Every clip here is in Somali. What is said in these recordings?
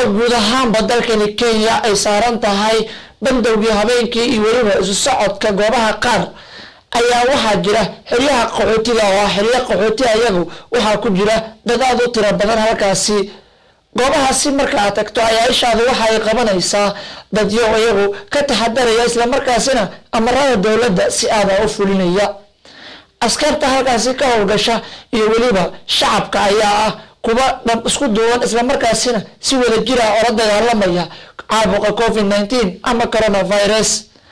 iyadoo guud ahaanba dalkani kenya ay saaran tahay bandowgii habeenkii iyo weliba isu socodka goobaha qaar ayaa waxaa jira xeryaha qaxootiga oo ah xeryo qaxooti ayagu waxaa ku jira dad aad u tiro badan halkaasi goobahaasi marka aad tagto ayaa ishaadu waxa ay qabanaysaa dadyo iyagu ka taxadaraya islamarkaasina amarada dowladda si aada u fulinaya askarta halkaasi ka howlgasha iyo weliba shacabka ayaa ah kuwa dhab isku duuban islamarkaasina si wada jira oo la dagaalamaya caabuqa covid nineteen ama coronavirus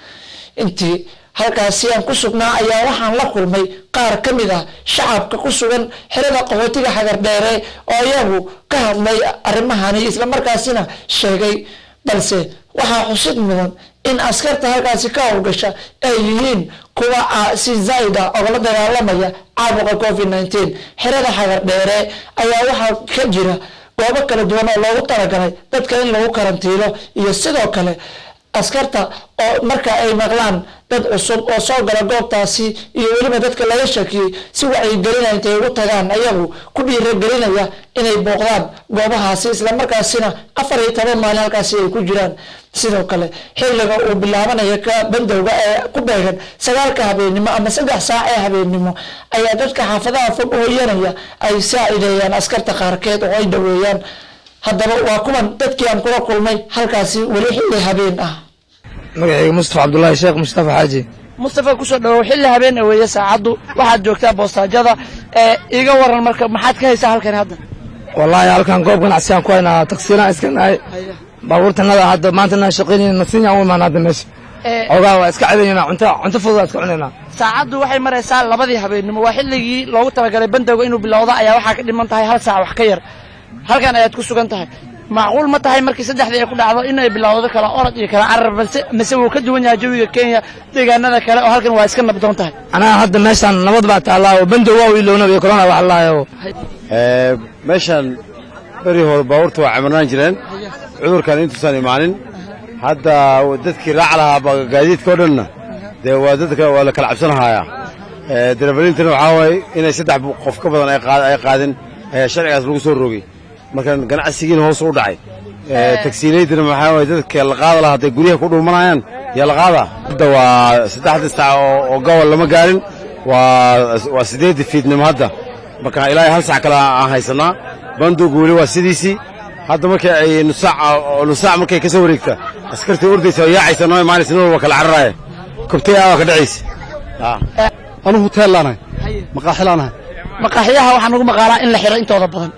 intii halkaasi aan ku sugnaa ayaa waxaan la kulmay qaar ka mid ah shacabka ku sugan xerada qaxootiga xagardheere oo iyagu ka hadlay arrimahani islamarkaasina sheegay balse waxaa xusid mudan in askarta halkaasi ka howlgasha ay yihiin kuwa si zaaida ogala dagaalamaya caabuqa covid nineteen xerada xagardheere ayaa waxaa ka jira goobo kala duwan oo loogu talagalay dadka in lagu karantiilo iyo sidoo kale askarta oo marka ay maqlaan dad cusub oo soo gala goobtaasi iyo weliba dadka laga shakiyey si wacyigelinaya intay ugu tagaan ayagu ku dhiiragelinaya inay booqdaan goobahaasi islamarkaasina afar iyo toban maalin halkaasi ay ku jiraan sidoo kale xilliga uu bilaabanaya ka bandowga ee ku beegan sagaalka habeennimo ama saddex saac ee habeennimo ayaa dadka xaafadaha fog hooyanaya ay saacideeyaan askarta qaarkeed oo ay dhaweeyaan haddaba waa kuwan dadkii aan kula kulmay halkaasi weli xilli habeen ah magacayga mustafa cabdulaahi sheekh mustafa xaaji mustafa kusoo dhawow xilli habeen weeye saacaddu waxaad joogtaa boostaajada ee iga waran marka maxaad ka haysaa halkan hadda wallaahi halkan goob ganacsigaan ku haynaa taksiiraan iska nahay baabuurtanada hadda maantana shaqaynayna nasiinyaan u imaan hadda meesha xoogaa waa iska cabaynayna cunto cunto fudud waa iska cunaynaa saacaddu waxay maraysaa labadii habeennimo waa xilligii loogu talagalay bandowga inuu bilowdo ayaa waxaa ka dhiman tahay hal saac wax ka yar halkan ayaad ku sugan tahay macquul ma tahay markii saddexdii ay ku dhacdo inay bilowdo kala orod iyo kala carar balse mise wuu ka duwan yahay jawiga kenya deegaanada kale oo halkan waa iska nabdoon tahay anaga hadda meeshaan nabad baa taallaa oo bandow waa iloona iyo corona wax laayo meeshaan beri hore baabuurta waa camirnaan jireen cudurkan intuusan imaanin hadda dadkii raac lahaa gaadiidka o dhanna dee waa dadka waa la kala cabsanahayaa dareefalintina waxaa waaye inay saddex qof ka badan ay qaadin ayaa sharcigaas lagu soo rogay marka ganacsigiina hoos u dhacay tagsiilaydina maxaa waye dadka la qaada lahaa hadday guryaha ku dhuumanayaan yaa la qaadaa hadda waa saddexda saac oo gobol lama gaarin waa siddeeddii fiidnimo hadda marka ilaahay hal sac kale aan haysanaa bandowga weli waa sidiisii hadda markay ay nusaac markay ka soo wareegta askartii ordaysa oo yaacaysa noo imaanaysa nin walba kala cararaaya kobtay aa ka dhacaysa anugu huteellaanahay maqaaxilaanahay maqaaxiyaha waxaa nagu maqaalaa in la xidho intooda badan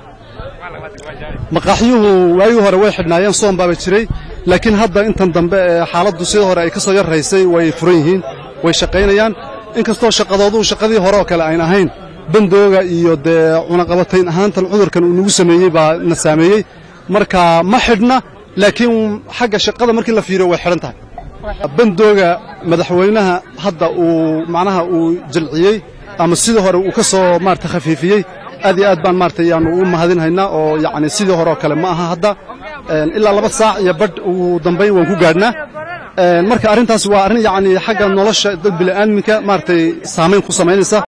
maqaaxiyuhu waagii hore way xidhnaayeen soon baaba jiray laakiin hadda intan dambe ee xaaladdu sidii hore ay ka soo yarraysay way furan yihiin way shaqaynayaan inkastoo shaqadoodu shaqadii hore oo kale ayn ahayn bandooga iyo dee cunaqabatayn ahaantan cudurkan uu nagu sameeyey baa na saameeyey marka ma xidhna laakiin xagga shaqada markii la fiiriyo way xidhan tahay bandooga madaxweynaha hadda uu macnaha uu jilciyey ama sidii hore uu ka soo maarata khafiifiyey aad iyo aad baan maarata yaanu u mahadinhaynaa oo yacni sidii hore oo kale ma aha hadda ilaa laba saac iyo badh ugu dambayn waan ku gaadhnaa marka arrintaas waa arrin yacni xagga nolosha dad bili'aadminka maaragtay saamayn ku samaynaysa